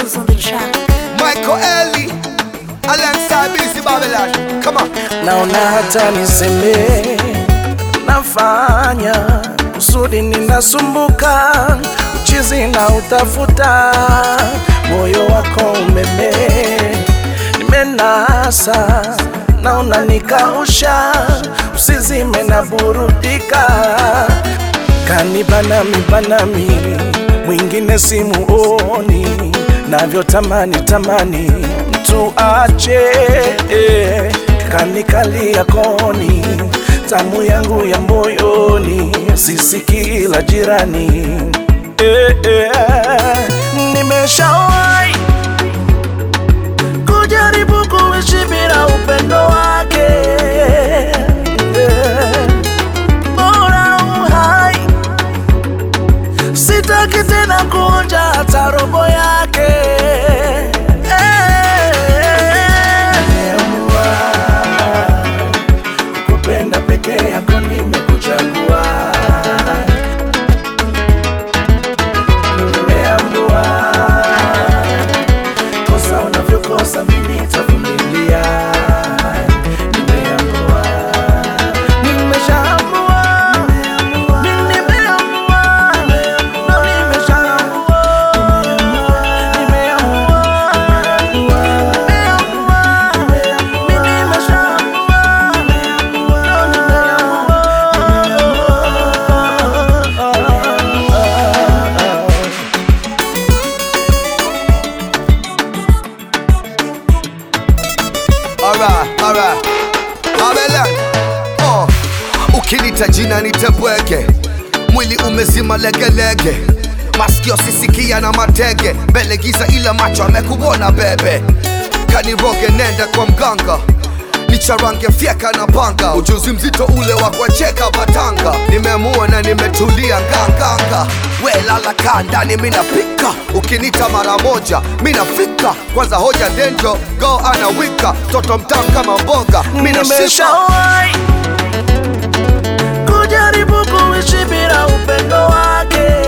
Jules on the track. Michael Ellie alongside Busy Babylon. Come on. naona hata niseme nafanya kusudi ninasumbuka uchizi na utafuta moyo wako umeme nimenasa naona nikausha usizime na burudika kanibanami banami mwingine simuoni navyotamani tamani mtu ache eh, kanikalia koni tamu yangu ya moyoni sisi la jirani eh, eh, nimeshawai kujaribu kuishi bila upendo wake eh, bora uhai sitaki tena kuonja hata robo yake Nimeamua kupenda peke yako nimekuchagua nimeamua kosa unavyokosa mimi nitavumilia nimeamua nimeshaamua mimi nimeamua ndo nimeshaamua nimeamua nimeamua mimi nimeshaamua ndo nimeamua Alright, alright. Babylon. Oh. Ukinita jina nitebweke, mwili umezima legelege, masikio sisikia na matege, mbele giza ila macho amekuona bebe, kaniroge nenda kwa mganga nicharange fyeka na panga, ujuzi mzito ule wa kuwacheka batanga, nimeamua na nimetulia nganganga, we lala kaa ndani minapika, ukinita mara moja minafika, kwanza hoja denjo go anawika, toto mtamu kama mboga minashika nimeshawahi kujaribu kuishi bila upendo wake